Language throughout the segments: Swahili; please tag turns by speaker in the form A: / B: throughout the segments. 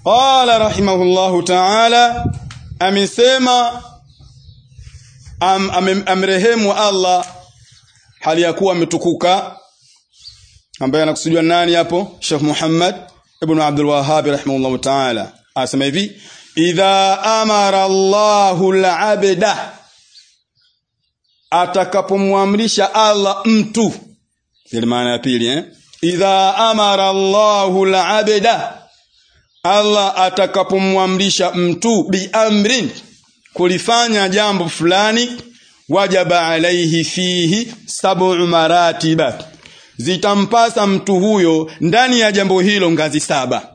A: qala rahimahullahu ta'ala amesema am, am, amrehemu Allah hali ya kuwa ametukuka ambaye anakusudiwa nani hapo Sheikh Muhammad ibn Abdul Wahhab rahimahullahu ta'ala asema hivi idha amara Allahu al-abda atakapomwamrisha Allah mtu ile maana ya pili eh idha amara Allahu al-abda Allah atakapomwamrisha mtu bi amrin kulifanya jambo fulani wajaba alaihi fihi sab'u maratiba zitampasa mtu huyo ndani ya jambo hilo ngazi saba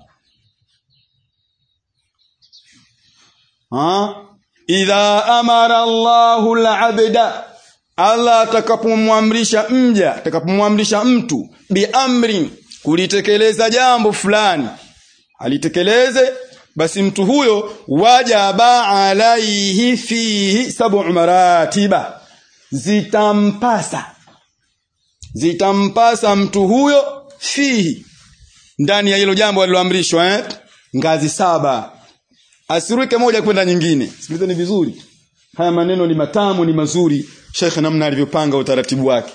A: ha idha amara Allahu al-abda Allah atakapomwamrisha mja atakapomwamrisha mtu bi amrin kulitekeleza jambo fulani alitekeleze basi mtu huyo wajaba alaihi fihi sab'u maratiba zitampasa zitampasa mtu huyo fihi ndani ya hilo jambo aliloamrishwa eh? ngazi saba asiruke moja kwenda nyingine sikilizeni vizuri haya maneno ni matamu ni mazuri Sheikh namna alivyopanga utaratibu wake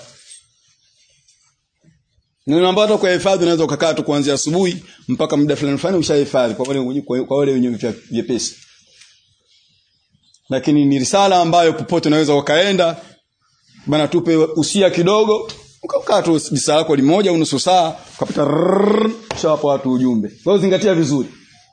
A: Neno ambalo kwa hifadhi unaweza ukakaa tu kuanzia asubuhi mpaka muda fulani fulani ushahifadhi kwa wale kwa wale wenye vyepesi. Lakini ni risala ambayo popote unaweza ukaenda bana tupe usia kidogo ukakaa tu risala lako limoja au nusu saa ukapita shapa watu ujumbe. Kwa hiyo zingatia vizuri.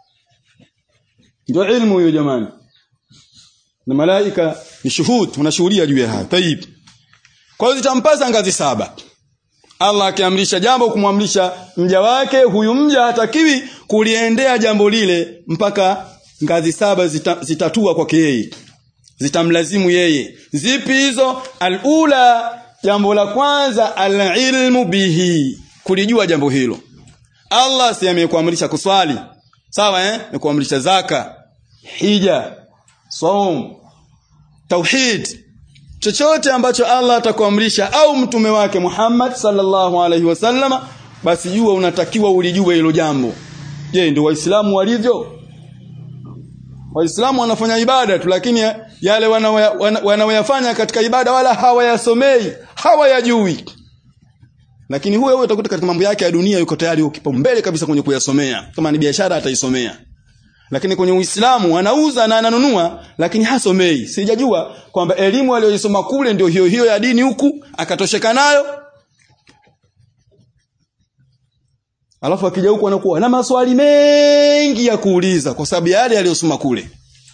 A: Ndio ilmu hiyo jamani. Na malaika ni shuhud unashuhudia juu ya haya. Tayib. Kwa hiyo zitampasa ngazi saba. Allah akiamrisha jambo kumwamrisha mja wake huyu mja hatakiwi kuliendea jambo lile mpaka ngazi saba zita, zitatua kwake yeye zitamlazimu yeye zipi hizo alula jambo la kwanza alilmu bihi kulijua jambo hilo Allah si amekuamrisha kuswali sawa eh amekuamrisha zaka hija saum tauhid chochote ambacho Allah atakuamrisha au mtume wake Muhammad sallallahu alaihi wasallama basi jua unatakiwa ulijue hilo jambo je ndio waislamu walivyo waislamu wanafanya ibada tu lakini yale wanaoyafanya wana katika ibada wala hawayasomei hawayajui lakini huyo huyo utakuta katika mambo yake ya dunia yuko tayari yuko kipaumbele kabisa kwenye kuyasomea kama ni biashara ataisomea lakini kwenye Uislamu anauza na ananunua lakini hasomei. Sijajua kwamba elimu aliyoisoma kule ndio hiyo hiyo ya dini huku akatosheka nayo. Alafu akija huku anakuwa na maswali mengi ya kuuliza kwa sababu yale aliyosoma kule.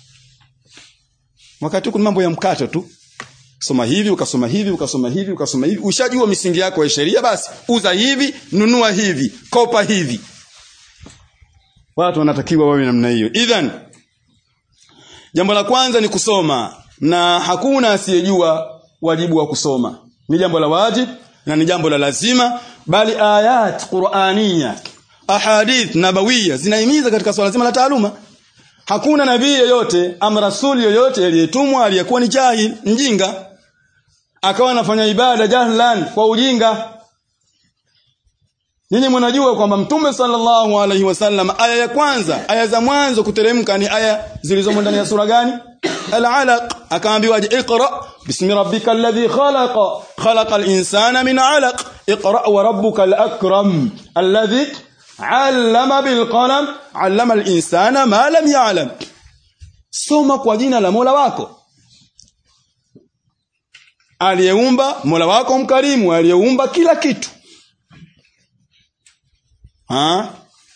A: Wakati huku mambo ya mkato tu. Soma hivi, ukasoma hivi, ukasoma hivi, ukasoma hivi. Ushajua misingi yako ya sheria basi, uza hivi, nunua hivi, kopa hivi watu wanatakiwa wawe namna hiyo idhan jambo la kwanza ni kusoma na hakuna asiyejua wajibu wa kusoma ni jambo la wajib na ni jambo la lazima bali ayat qur'aniya ahadith nabawiya zinahimiza katika swala zima la taaluma hakuna nabii yoyote ama rasuli yoyote aliyetumwa aliyekuwa ni jahil mjinga akawa anafanya ibada jahlan kwa ujinga Ninyi mnajua kwamba Mtume sallallahu alaihi wasallam aya ya kwanza, aya za mwanzo kuteremka ni aya zilizomo ndani ya sura gani? Al-Alaq. Akaambiwa iqra bismi rabbikal ladhi khalaqa khalaqal insana min 'alaq iqra wa rabbukal akram alladhi 'allama bil qalam 'allama al insana ma lam ya'lam. Soma kwa jina la Mola wako. Aliyeumba Mola wako mkarimu, aliyeumba kila kitu. ها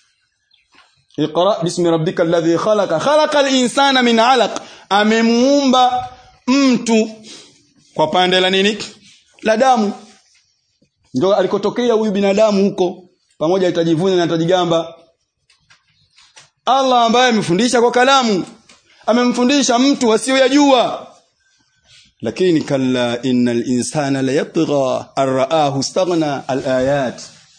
A: اقرا باسم ربك الذي خلق خلق الانسان من علق amemuumba mtu kwa pande la nini la damu ndio alikotokea huyu binadamu huko pamoja itajivuna na atajigamba Allah ambaye amefundisha kwa kalamu amemfundisha mtu asiyoyajua lakini kalla innal insana la yatgha arraahu istaghna alayat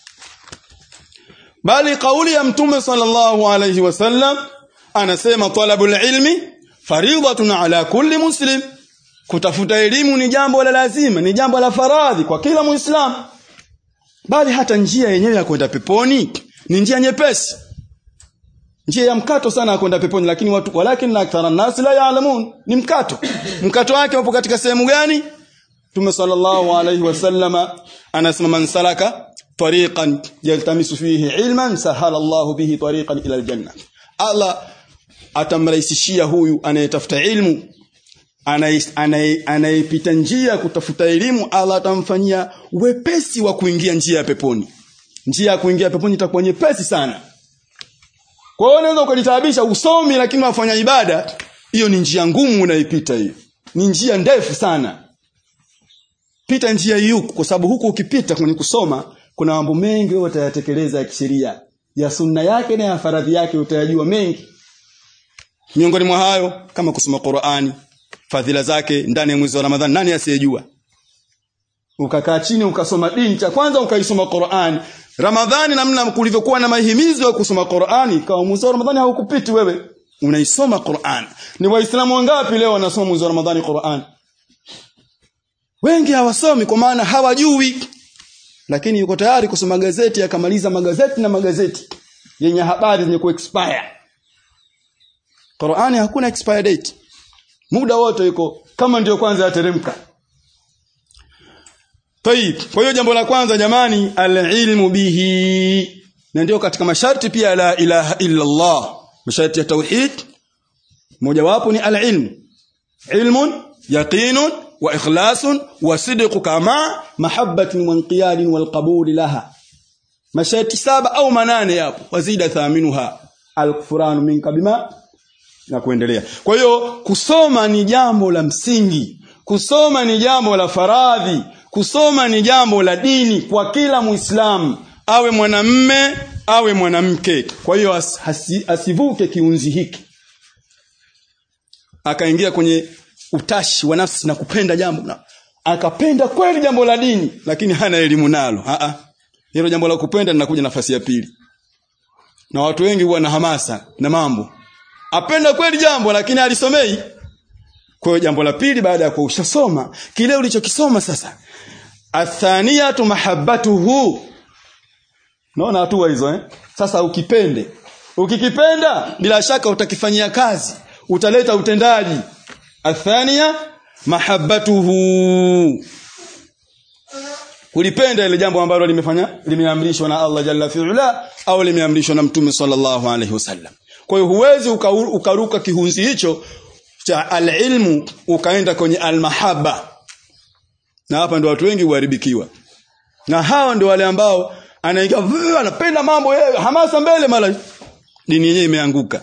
A: bali kauli ya mtume sallallahu alayhi wasallam anasema talabul ilmi faridatun ala kulli muslim kutafuta elimu ni jambo la lazima ni jambo la faradhi kwa kila muislamu bali hata njia yenyewe ya kwenda peponi ni njia nyepesi njia ya mkato sana kwenda peponi lakini watu walakin akthara nas la yaalamun ni mkato mkato wake upo katika sehemu gani Mtume sallallahu alayhi wasallama anasema man salaka tariqan yaltamisu fihi ilman sahala Allahu bihi tariqan ila aljanna Allah atamrahisishia huyu anayetafuta ilmu anayepita njia kutafuta elimu Allah atamfanyia wepesi wa kuingia njia ya peponi njia ya kuingia peponi itakuwa nyepesi sana kwa hiyo unaweza ukajitaabisha usomi lakini wafanya ibada hiyo ni njia ngumu unaipita hiyo ni njia ndefu sana pita njia hii huku kwa sababu huku ukipita kwenye kusoma kuna mambo mengi wewe utayatekeleza ya kisheria ya sunna yake na ya faradhi yake utayajua mengi miongoni mwa hayo kama kusoma Qur'ani fadhila zake ndani ya mwezi wa Ramadhani nani asiyejua ukakaa chini ukasoma dini cha kwanza ukaisoma Qur'ani Ramadhani namna kulivyokuwa na mahimizo ya kusoma Qur'ani kwa mwezi wa Ramadhani haukupiti wewe unaisoma Qur'an ni waislamu wangapi leo wanasoma mwezi wa Ramadhani Qur'an wengi hawasomi kwa maana hawajui lakini yuko tayari kusoma gazeti akamaliza magazeti na magazeti yenye habari zenye kuexpire Qur'ani hakuna expire date muda wote yuko kama ndio kwanza yateremka Tayib kwa hiyo jambo la kwanza jamani alilmu bihi na ndio katika masharti pia la ilaha illa Allah masharti ya tauhid mojawapo ni alilmu ilmun yaqinun wa ikhlasun wa sidqu kama mahabbatin wa inqiyadin wal qabul laha masharti saba au manane yapo wazida thaminuha alkufranu minka bima na kuendelea kwa hiyo kusoma ni jambo la msingi kusoma ni jambo la faradhi kusoma ni jambo la dini kwa kila muislamu awe mwanamme awe mwanamke kwa hiyo as, hasi, asivuke kiunzi hiki akaingia kwenye utashi wa nafsi na kupenda jambo na akapenda kweli jambo la dini lakini hana elimu nalo a a hilo jambo la kupenda linakuja nafasi ya pili na watu wengi huwa na hamasa na mambo apenda kweli jambo lakini alisomei kwa hiyo jambo la pili baada ya kuwa ushasoma kile ulichokisoma sasa athaniyatu mahabbatuhu naona hatua hizo eh sasa ukipende ukikipenda bila shaka utakifanyia kazi utaleta utendaji athania mahabbatuhu kulipenda ile jambo ambalo limefanya limeamrishwa na Allah jalla fi'ala au limeamrishwa na mtume sallallahu alaihi wasallam kwa hiyo huwezi ukaruka kihunzi hicho cha alilmu ukaenda kwenye almahabba na hapa ndio watu wengi huharibikiwa na hawa ndio wale ambao anaingia anapenda mambo yeye hamasa mbele mara dini yenyewe imeanguka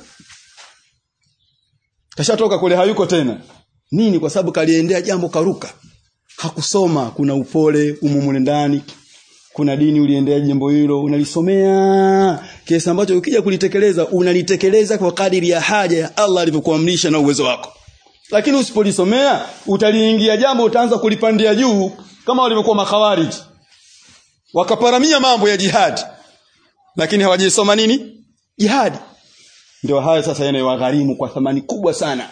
A: kashatoka kule hayuko tena nini kwa sababu kaliendea jambo karuka hakusoma kuna upole umumule ndani kuna dini uliendea jambo hilo unalisomea kiasi ambacho ukija kulitekeleza unalitekeleza kwa kadiri ya haja ya Allah alivyokuamrisha na uwezo wako lakini usipolisomea utaliingia jambo utaanza kulipandia juu kama walivyokuwa makhawariji wakaparamia mambo ya jihadi lakini hawajisoma nini jihadi ndio haya sasa yanayowagharimu kwa thamani kubwa sana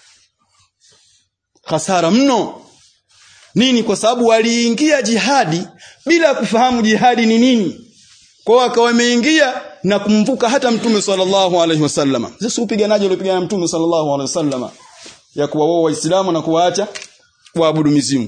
A: hasara mno nini kwa sababu waliingia jihadi bila kufahamu jihadi ni nini kwa wakawa wameingia na kumvuka hata mtume sallallahu alaihi wasallam sasa upiganaji uliopigana mtume sallallahu alaihi wasallam ya kuwaoa waislamu na kuwaacha waabudu mizimu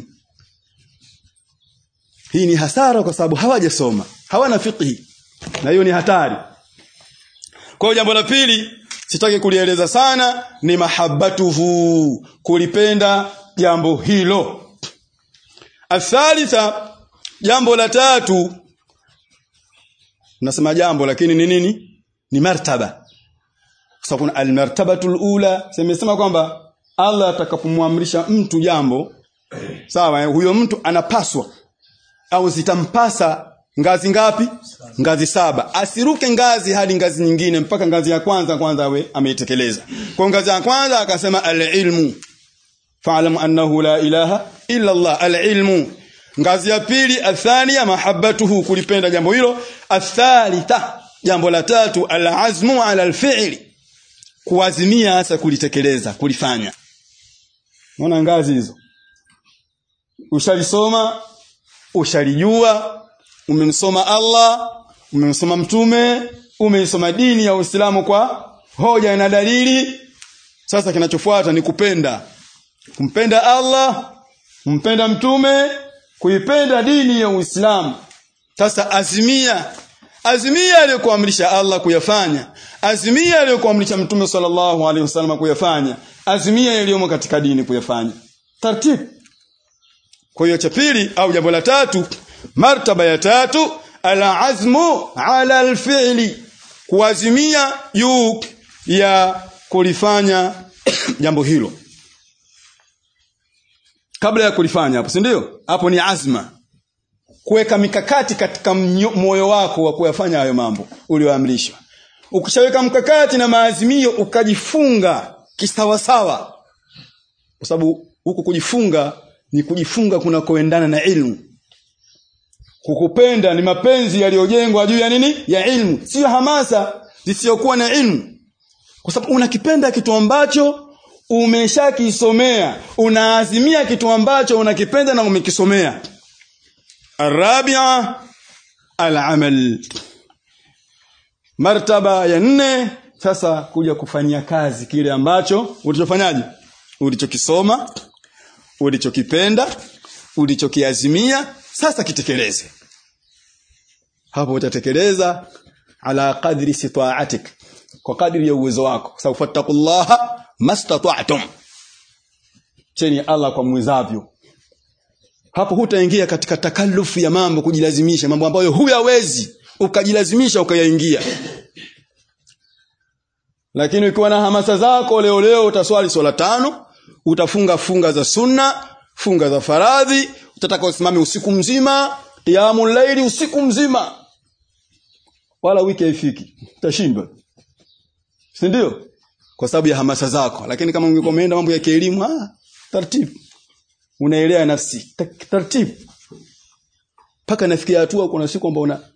A: hii ni hasara kwa sababu hawajasoma hawana fiqhi na hiyo ni hatari kwa jambo la pili sitaki kulieleza sana ni mahabbatuhu kulipenda jambo hilo athalitha jambo la tatu nasema jambo lakini ni nini ni martaba sasa kuna almartabatul ula semesema kwamba Allah atakapomwamrisha mtu jambo sawa huyo mtu anapaswa au zitampasa ngazi ngapi ngazi saba asiruke ngazi hadi ngazi nyingine mpaka ngazi ya kwanza kwanza awe ameitekeleza kwa ngazi ya kwanza akasema alilmu fa'lam annahu la ilaha illa Allah alilmu ngazi ya pili athania mahabbatuhu kulipenda jambo hilo athalitha jambo la tatu alazmu ala alfi'li kuazimia hasa kulitekeleza kulifanya unaona ngazi hizo ushalisoma ushalijua umemsoma Allah umemsoma mtume umeisoma dini ya Uislamu kwa hoja na dalili sasa kinachofuata ni kupenda kumpenda Allah kumpenda mtume kuipenda dini ya Uislamu sasa azimia azimia aliyokuamrisha Allah kuyafanya azimia aliyokuamrisha mtume sallallahu alaihi wasallam kuyafanya azimia yaliyomo katika dini kuyafanya taratibu kwa hiyo cha pili au jambo la tatu martaba ya tatu al-azmu ala al-fi'li kuazimia juu ya kulifanya jambo hilo kabla ya kulifanya hapo si ndio hapo ni azma kuweka mikakati katika moyo wako wa kuyafanya hayo mambo ulioamrishwa ukishaweka mkakati na maazimio ukajifunga kisawasawa kwa sababu huku kujifunga ni kujifunga kunakoendana na ilmu kukupenda ni mapenzi yaliyojengwa juu ya nini ya ilmu sio hamasa zisizokuwa na ilmu kwa sababu unakipenda kitu ambacho umeshakisomea unaazimia kitu ambacho unakipenda na umekisomea arabia al-amal martaba ya nne sasa kuja kufanyia kazi kile ambacho ulichofanyaje ulichokisoma ulichokipenda ulichokiazimia sasa kitekeleze hapo utatekeleza ala qadri sitaatik kwa kadri ya uwezo wako sababu fattaqullaha mastata'tum cheni Allah kwa mwezavyo hapo hutaingia katika takalufu ya mambo kujilazimisha mambo ambayo huyawezi ukajilazimisha ukayaingia lakini ukiwa na hamasa zako leo leo utaswali swala tano utafunga funga za sunna funga za faradhi utataka usimame usiku mzima qiyamul laili usiku mzima wala wiki haifiki utashindwa si ndio kwa sababu ya hamasa zako lakini kama ungekuwa umeenda mambo ya kielimu ah taratibu unaelea nafsi taratibu paka nafikia hatua kuna siku kwamba una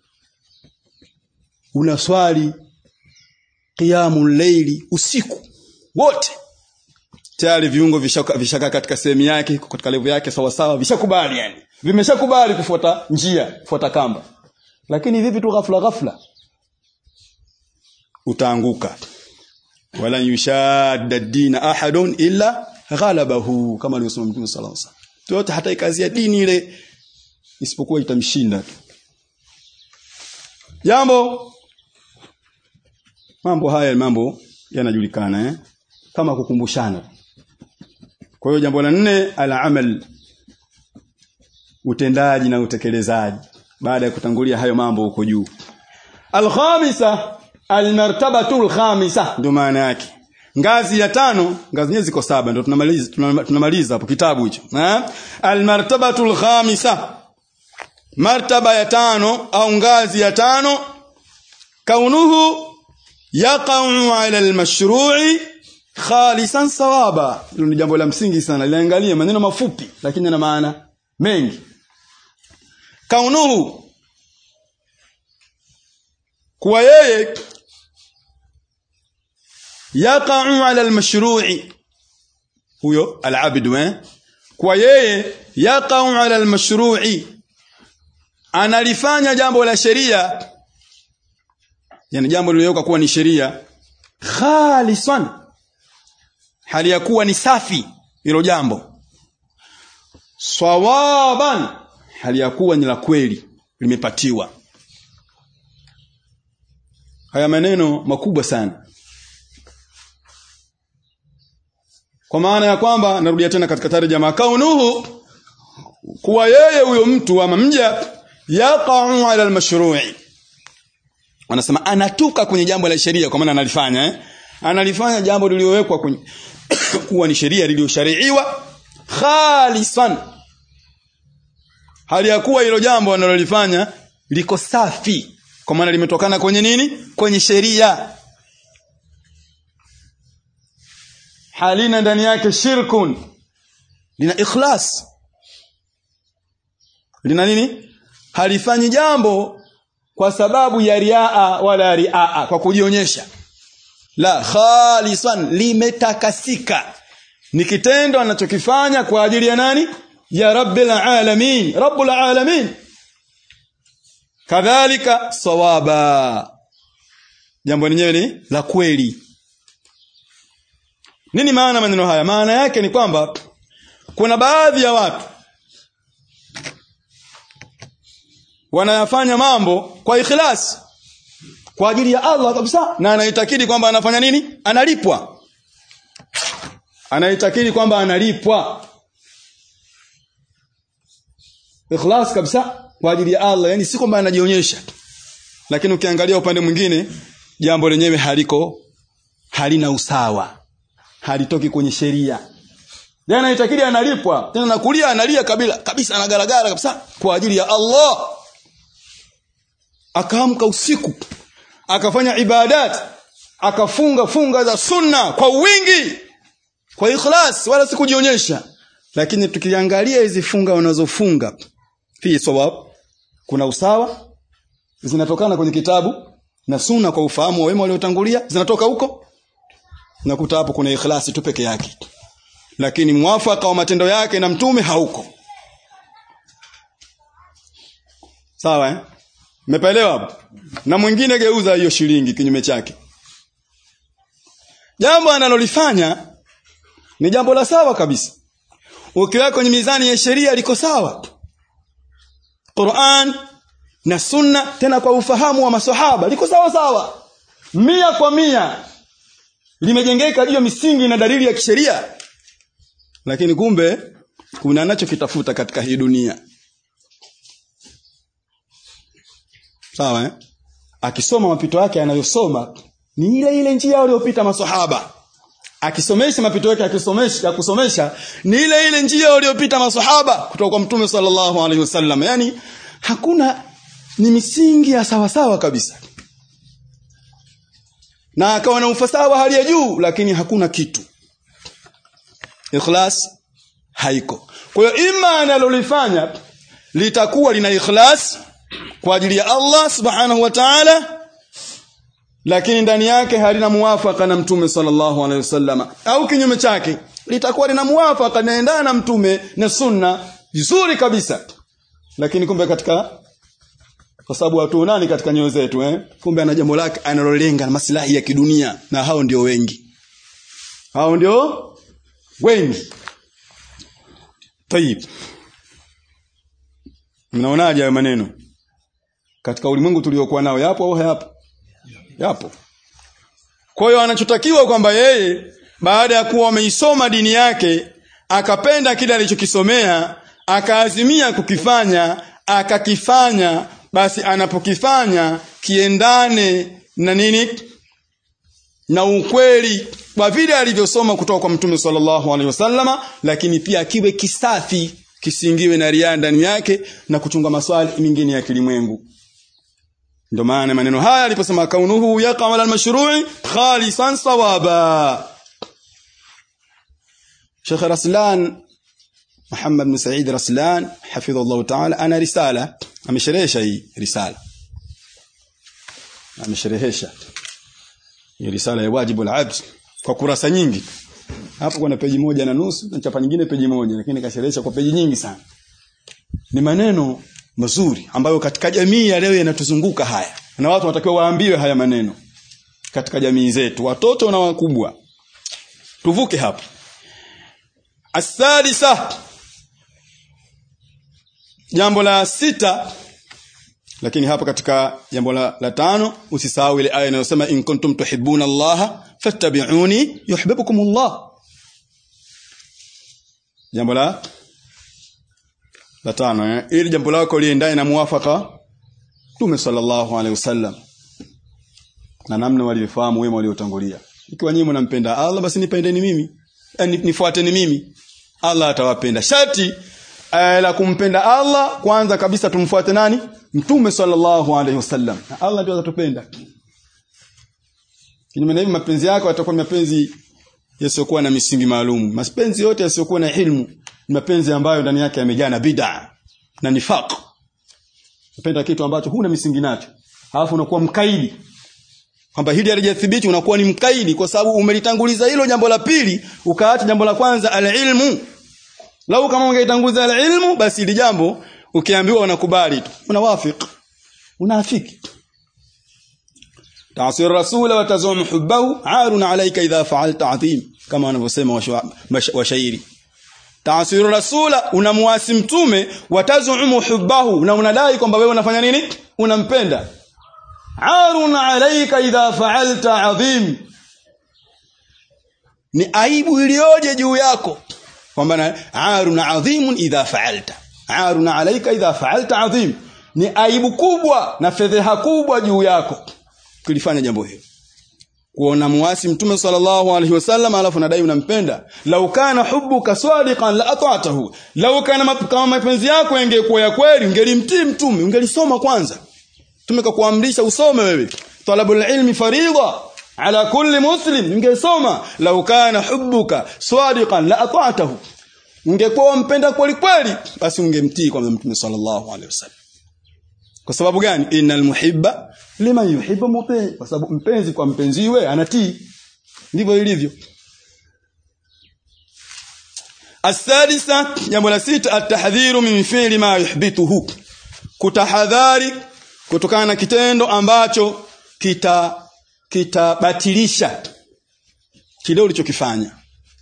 A: unaswali qiyamul layli usiku wote tayari viungo vishaka, vishaka katika sehemu yake katika levu yake sawa sawa vishakubali yani vimeshakubali kufuata njia kufuata kamba lakini vipi tu ghafla ghafla utaanguka wala yushadda dina ahadun illa ghalabahu kama alivyosema Mtume sallallahu alaihi wasallam yote hata ikazia dini ile isipokuwa itamshinda tu jambo mambo haya mambo yanajulikana eh kama kukumbushana kwa hiyo jambo la nne al-amal utendaji na utekelezaji baada ya kutangulia hayo mambo huko juu al-khamisa al-martabatu al-khamisa ndio maana yake ngazi ya tano ngazi nyingi ziko saba ndio tunamaliza tunamaliza hapo kitabu hicho eh al-martabatu al-khamisa martaba ya tano au ngazi ya tano kaunuhu yaqa'u 'ala al-mashru'i khalisan sawaba hilo ni jambo la msingi sana liangalie maneno mafupi lakini yana maana mengi kaunuhu kuwa yeye yaqa'u 'ala al-mashru'i huyo al-'abd eh kwa yeye yaqa'u 'ala al-mashru'i analifanya jambo la sheria yani jambo lililowekwa kuwa ni sheria khalisan hali ya kuwa ni safi hilo jambo sawaban hali ya kuwa ni la kweli limepatiwa haya maneno makubwa sana kwa maana ya kwamba narudia tena katika tarjama kaunuhu kuwa yeye huyo mtu ama mja yaqa'u ala al-mashru'i wanasema anatuka kwenye jambo la sheria kwa maana analifanya eh analifanya jambo lililowekwa kwenye kuwa ni sheria lililoshariiwa khalisan hali ya kuwa hilo jambo analolifanya liko safi kwa maana limetokana kwenye nini kwenye sheria halina ndani yake shirkun lina ikhlas lina nini halifanyi jambo kwa sababu ya riaa wala riaa kwa kujionyesha la khalisan limetakasika ni kitendo anachokifanya kwa ajili ya nani ya rabbil alamin rabbul alamin kadhalika sawaba jambo lenyewe ni la kweli nini maana maneno haya maana yake ni kwamba kuna baadhi ya watu wanayafanya mambo kwa ikhlas kwa ajili ya Allah kabisa na anaitakidi kwamba anafanya nini analipwa anaitakidi kwamba analipwa ikhlas kabisa kwa ajili ya Allah yani si kwamba anajionyesha lakini ukiangalia upande mwingine jambo lenyewe haliko halina usawa halitoki kwenye sheria yeye anaitakidi analipwa tena nakulia analia kabila kabisa anagaragara kabisa kwa ajili ya Allah akaamka usiku akafanya ibadat akafunga funga za sunna kwa wingi kwa ikhlas wala si kujionyesha lakini tukiangalia hizi funga wanazofunga fi sawab kuna usawa zinatokana kwenye kitabu na sunna kwa ufahamu wa wema waliotangulia zinatoka huko nakuta hapo kuna ikhlasi tu peke yake lakini mwafaka wa matendo yake na mtume hauko sawa eh Mmepaelewa hapo? Na mwingine geuza hiyo shilingi kinyume chake. Jambo analolifanya ni jambo la sawa kabisa. Ukiweka kwenye mizani ya sheria liko sawa. Qur'an na sunna tena kwa ufahamu wa maswahaba liko sawa sawa. Mia kwa mia limejengeka juu ya misingi na dalili ya kisheria. Lakini kumbe kuna anachokitafuta katika hii dunia. Sawa eh? Akisoma mapito yake anayosoma ni ile ile njia waliopita maswahaba. Akisomesha mapito yake akisomesha ya kusomesha ni ile ile njia waliopita maswahaba kutoka kwa Mtume sallallahu alaihi wasallam. Yaani hakuna ni misingi ya sawa sawa kabisa. Na akawa na ufasaha wa hali ya juu lakini hakuna kitu. Ikhlas haiko. Kwa hiyo ima analolifanya litakuwa lina ikhlas kwa ajili ya Allah subhanahu wa ta'ala lakini ndani yake halina muwafaka na mtume sallallahu alaihi wasallam au kinyume chake litakuwa lina muwafaka naendana na mtume na sunna vizuri kabisa lakini kumbe katika kwa sababu watu nani katika nyoyo zetu eh kumbe ana jambo lake analolenga na maslahi ya kidunia na hao ndio wengi hao ndio wengi tayib mnaonaje hayo maneno katika ulimwengu tuliokuwa nao yapo au hayapo yapo kwa hiyo anachotakiwa kwamba yeye baada ya kuwa ameisoma dini yake akapenda kile alichokisomea akaazimia kukifanya akakifanya basi anapokifanya kiendane na nini na ukweli kwa vile alivyosoma kutoka kwa mtume sallallahu alaihi wasallama lakini pia kiwe kisafi kisingiwe na ria ndani yake na kuchunga maswali mengine ya kilimwengu ndio maana maneno haya aliposema kaunuhu yaqa ala almashru'i khalisan sawaba Sheikh Raslan Muhammad bin Said Raslan hafidhahullah ta'ala ana risala amesherehesha hii risala amesherehesha hii risala ya wajibu al-abd kwa kurasa nyingi hapo kuna peji moja na nusu na chapa nyingine peji moja lakini kasherehesha kwa peji nyingi sana ni maneno mazuri ambayo katika jamii ya leo yanatuzunguka haya na watu wanatakiwa waambiwe haya maneno katika jamii zetu watoto na wakubwa tuvuke hapo asadisa jambo la sita lakini hapa katika jambo la, la tano usisahau ile aya inayosema in kuntum tuhibbuna Allah fattabi'uni yuhibbukum Allah jambo la la tano eh? ili jambo lako liendane na muwafaka Mtume sallallahu alaihi wasallam na namna waliofahamu wema waliotangulia ikiwa nyinyi mnampenda Allah basi nipendeni mimi yani nifuateni mimi Allah atawapenda shati eh, la kumpenda Allah kwanza kabisa tumfuate nani Mtume sallallahu alaihi wasallam na Allah ndio atatupenda kinyume na hivi mapenzi yako yatakuwa mapenzi yasiyokuwa na misingi maalum mapenzi yote yasiyokuwa na ilmu ni mapenzi ambayo ndani yake yamejaa na bid'a na nifaq unapenda kitu ambacho huna misingi nacho alafu unakuwa mkaidi kwamba hili halijathibiti unakuwa ni mkaidi kwa sababu umelitanguliza hilo jambo la pili ukaacha jambo la kwanza alilmu lau kama ungeitanguliza alilmu basi hili jambo ukiambiwa unakubali tu unawafik unaafiki تعصي الرسول وتزعم حبه عار عليك إذا فعلت عظيم kama wanavyosema washairi taasiru rasula unamuasi mtume watazumu hubbahu na unadai kwamba wewe unafanya nini unampenda arun alayka idha fa'alta adhim ni aibu iliyoje juu yako kwamba arun adhimun idha fa'alta arun alayka idha fa'alta adhim ni aibu kubwa na fedheha kubwa juu yako kulifanya jambo hilo kuona muasi mtume sallallahu alaihi wasallam alafu nadai unampenda lau kana hubbuka sadiqan la ata'tahu lau kana kama mapenzi yako yangekuwa ya kweli ungelimtii mtume ungelisoma kwanza mtume kakuamrisha usome wewe talabul ilmi farida ala kulli muslim ungesoma lau kana hubbuka sadiqan la ata'tahu ungekuwa mpenda kweli kweli basi ungemtii kwa mtume sallallahu alaihi wasallam kwa sababu gani innal muhibba liman yuhibbu muti kwa sababu mpenzi kwa mpenziwe anatii ndivyo ilivyo asadisa jambo la sita atahdhiru min fi'li ma yuhbituhu kutahadhari kutokana na kitendo ambacho kita kitabatilisha kile ulichokifanya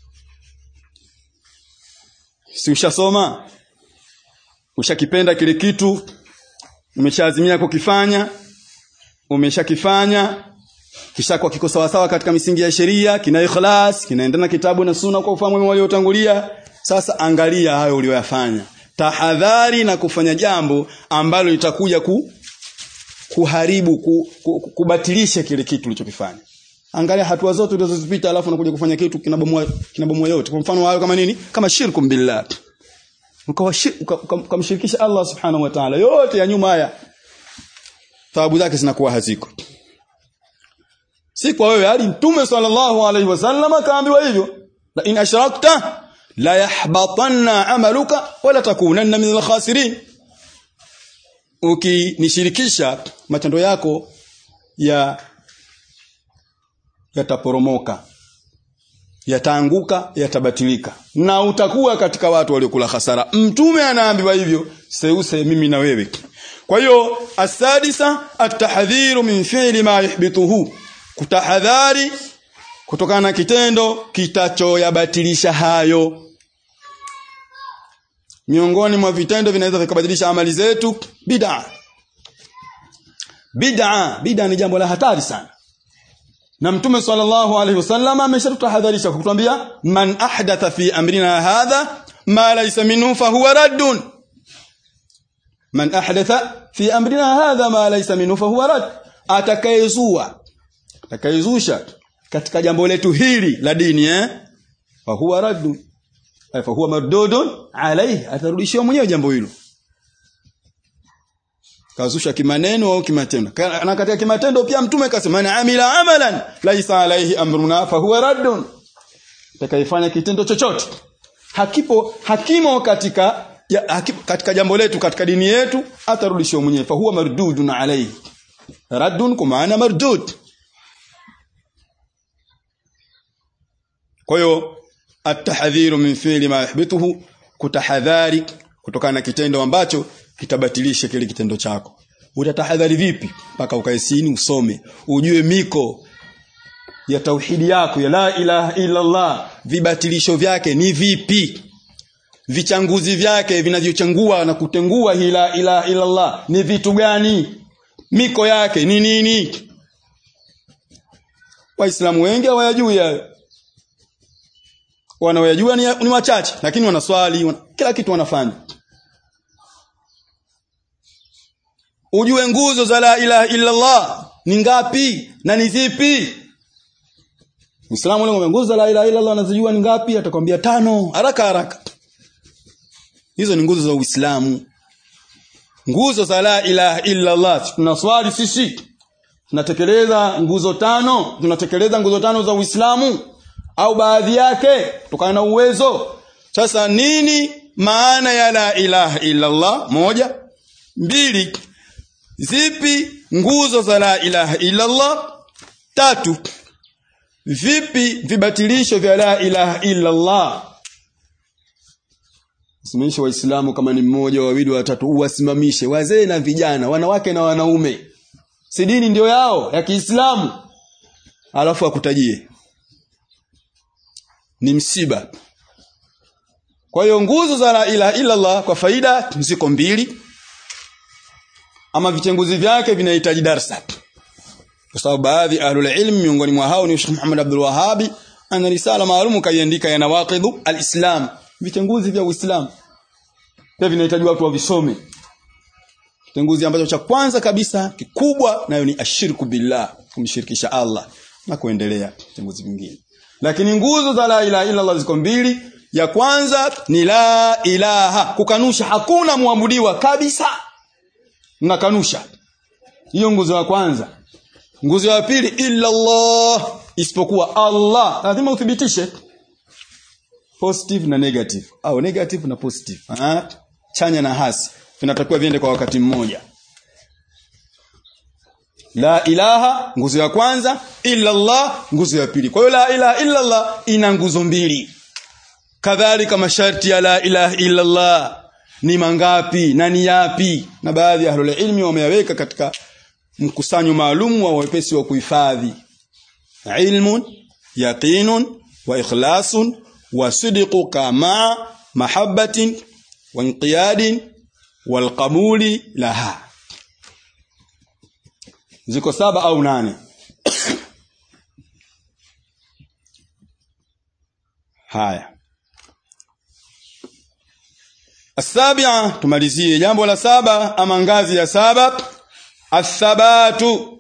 A: si ushasoma ushakipenda kile kitu umeshaazimia kukifanya umeshakifanya kisha kwa kiko sawa sawa katika misingi ya sheria kina ikhlas kinaendana kitabu na sunna kwa ufahamu waliotangulia sasa angalia hayo uliyoyafanya tahadhari na kufanya jambo ambalo litakuja ku, kuharibu ku, ku, kubatilisha kile kitu ulichokifanya angalia hatua zote ulizozipita alafu unakuja kufanya kitu kinabomoa kinabomoa yote kwa mfano hayo kama nini kama shirku billah ukamshirikisha Allah subhanahu wa ta'ala yote ya nyuma haya thawabu zake zinakuwa haziko si kwa wewe hadi mtume sallallahu alaihi wasallam kaambiwa hivyo la in ashrakta la yahbatanna amaluka wala takunanna min al-khasirin ukinishirikisha matendo yako ya yataporomoka yataanguka yatabatilika na utakuwa katika watu waliokula hasara mtume anaambiwa hivyo seuse mimi na wewe kwa hiyo asadisa atahdhiru min fi'li ma yuhbituhu kutahadhari kutokana na kitendo kitachoyabatilisha hayo miongoni mwa vitendo vinaweza vikabadilisha amali zetu bid'a bid'a bid'a ni jambo la hatari sana na mtume sallallahu alaihi wasallam ameshatutahadharisha kutuambia man ahdatha fi amrina hadha ma laysa minhu fahuwa raddun man ahdatha fi amrina hadha ma laysa minhu fahuwa radd atakayezua atakayezusha katika jambo letu hili la dini eh fahuwa raddun ay fahuwa mardudun alayhi atarudishiwa mwenyewe jambo hilo kazusha kimaneno au kimatendo na katika kimatendo pia mtume kasema man amila amalan laisa alaihi amruna fahuwa raddun atakayefanya kitendo chochote hakipo hakimo katika ya, hakipo, katika jambo letu katika dini yetu atarudishiwa mwenyewe fahuwa mardudun alaihi raddun kwa maana mardud kwa hiyo atahdhiru min fi'li ma yuhbituhu kutahadhari kutokana na kitendo ambacho kitabatilisha kile kitendo chako utatahadhari vipi mpaka ukae chini usome ujue miko ya tauhidi yako ya la ilaha illa Allah vibatilisho vyake ni vipi vichanguzi vyake vinavyochangua na kutengua hii la ilaha illa Allah ni vitu gani miko yake ni nini waislamu wengi hawayajui hayo wanaoyajua ni, ni wachache lakini wanaswali wana, kila kitu wanafanya ujue nguzo za la ilaha illa Allah ni ngapi na ni zipi Muislamu leo nguzo za la ilaha illa Allah anazijua ni ngapi atakwambia tano haraka haraka hizo ni nguzo za Uislamu nguzo za la ilaha illa Allah tunaswali sisi tunatekeleza nguzo tano tunatekeleza nguzo tano za Uislamu au baadhi yake kutokana na uwezo sasa nini maana ya la ilaha illa Allah moja mbili zipi nguzo za la ilaha illa Allah tatu vipi vibatilisho vya la ilaha illa Allah simamishe waislamu kama ni mmoja wawili watatu uwasimamishe wazee na vijana wanawake na wanaume si dini ndio yao ya Kiislamu alafu akutajie ni msiba kwa hiyo nguzo za la ilaha illa Allah kwa faida ziko mbili ama vitenguzi vyake vinahitaji darsa kwa sababu baadhi ahlul ilm miongoni mwa hao ni Sheikh Muhammad Abdul Wahhabi ana risala maalum kaiandika ya nawaqidu alislam vitenguzi vya Uislamu pia vinahitaji watu wavisome kitenguzi ambacho cha kwanza kabisa kikubwa nayo ni ashirku billah kumshirikisha Allah na kuendelea vitenguzi vingine lakini nguzo za la ilaha illa Allah ziko mbili ya kwanza ni la ilaha kukanusha hakuna muabudiwa kabisa mnakanusha hiyo nguzo ya kwanza nguzo ya pili illa Allah isipokuwa Allah lazima uthibitishe positive na negative au negative na positive ah chanya na hasi vinatakiwa viende kwa wakati mmoja la ilaha nguzo ya kwanza illa Allah nguzo ya pili kwa hiyo la ilaha illa Allah ina nguzo mbili kadhalika masharti ya la ilaha illa Allah ni mangapi na ni yapi na baadhi ya ahlul ilmi wameyaweka katika mkusanyo maalum wa wepesi wa kuhifadhi ilmun yaqinun wa ikhlasun wa sidqu kama mahabbatin wa inqiyadin wal qabuli laha ziko saba au nane haya Asabia tumalizie jambo la saba ama ngazi ya saba athabatu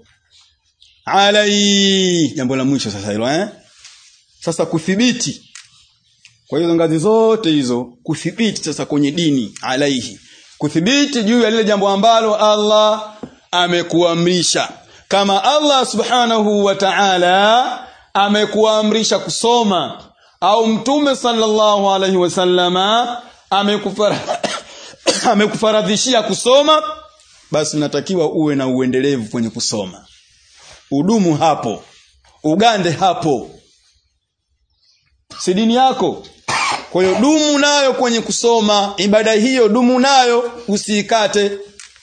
A: alai jambo la mwisho sasa hilo eh sasa kuthibiti kwa hizo ngazi zote hizo kuthibiti sasa kwenye dini alaihi kuthibiti juu ya lile jambo ambalo Allah amekuamrisha kama Allah subhanahu wa ta'ala amekuamrisha kusoma au mtume sallallahu alaihi wasallama amekufara amekufaradhishia kusoma basi unatakiwa uwe na uendelevu kwenye kusoma udumu hapo ugande hapo si dini yako kwa hiyo dumu nayo kwenye kusoma ibada hiyo dumu nayo usiikate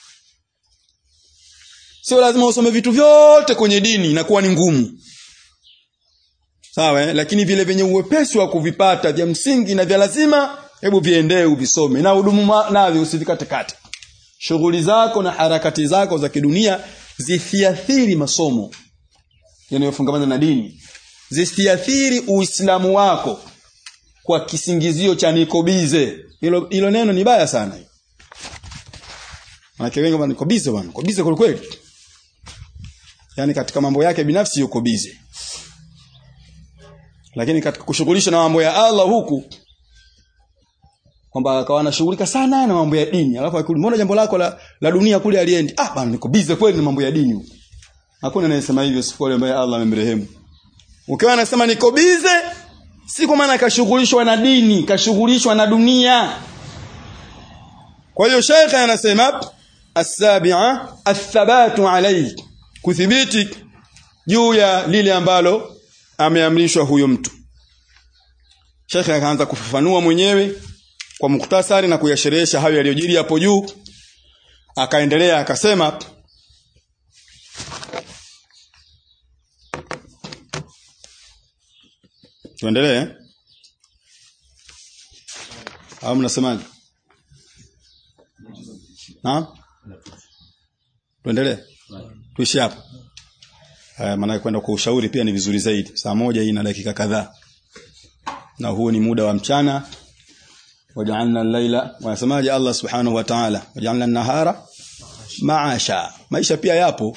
A: sio lazima usome vitu vyote kwenye dini inakuwa ni ngumu sawa eh? lakini vile vyenye uwepesi wa kuvipata vya msingi na vya lazima hebu viendee uvisome na udumu navyo usivikate kate shughuli zako na harakati zako za kidunia zisiathiri masomo yanayofungamana na dini zisiathiri uislamu wako kwa kisingizio cha nikobize hilo hilo neno ni baya sana Manake wengi bwana niko bize bwana, niko bize kweli. Yaani katika mambo yake binafsi yuko bize. Lakini katika kushughulisha na mambo ya Allah huku kwamba akawa anashughulika sana na mambo ya dini. Alafu akuli mbona jambo lako la, la dunia kule aliendi? Ah bwana niko bize kweli na mambo ya dini huku. Hakuna anayesema hivyo siku ile ambaye Allah amemrehemu. Ukiwa anasema niko bize si kwa maana kashughulishwa na dini, kashughulishwa na dunia. Kwa hiyo Sheikh anasema as-sabi'a athabatu alayhi kuthibiti juu ya lile ambalo ameamrishwa huyo mtu. Sheikh akaanza kufafanua mwenyewe kwa muktasari na kuyasherehesha hayo yaliyojiri hapo juu. Akaendelea akasema Tuendelee? Au mnasemaje? Naam? Tuendelee? Tuishi hapo. Haya maana kwenda kwa ushauri pia ni vizuri zaidi. Saa moja hii na dakika kadhaa. Na huo ni muda wa mchana. Waja'alna al-laila wanasemaje Allah Subhanahu wa Ta'ala? Waja'alna an-nahara maasha. Maisha pia yapo.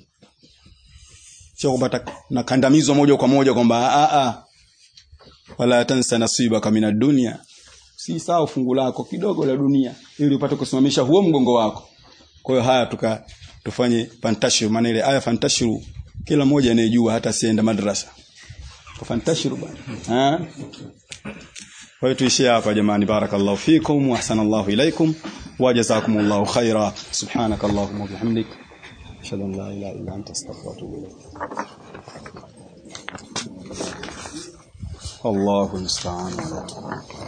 A: Sio kwamba nakandamizwa moja kwa moja kwamba a a wala tansa nasibaka minad dunya si sawa fungu lako kidogo la dunia ili upate kusimamisha huo mgongo wako kwa hiyo haya tuka tufanye fantashiru maana ile aya fantashiru kila mmoja anayejua hata sienda madrasa kwa fantashiru bwana kwa hiyo tuishie hapa jamani barakallahu fikum wa ahsanallahu ilaikum wa jazakumullahu khaira subhanakallahumma wa bihamdik ashhadu an la ilaha illa anta astaghfiruka wa atubu ilaik الله المستعان